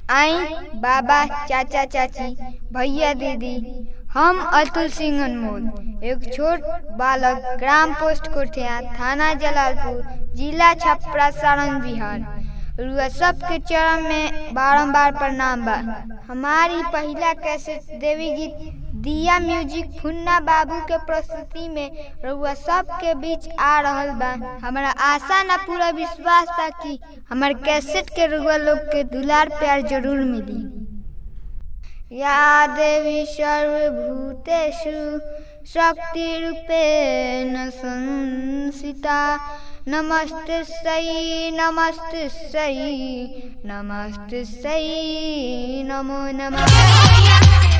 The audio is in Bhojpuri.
आई बाबा चाचा चाची भैया दीदी हम अतुल सिंह अनमोल एक छोट बालक ग्राम पोस्ट कोठिया थाना जलालपुर जिला छपरा सारण बिहार रुआ सबके चरण में बारंबार प्रणाम बा हमारी पहला कैसेट देवी गीत दिया म्यूजिक फुन्ना बाबू के प्रस्तुति में रुआ सबके बीच आ रहल बा हमारा आशा ना पूरा विश्वास बा कि हमार कैसेट के रुआ लोग के दुलार प्यार जरूर मिली या देवी सर्वभूतेषु शक्तिरूपेण संसिता नमस्ते सई नमस्ते सई नमस्ते सई नमो नमः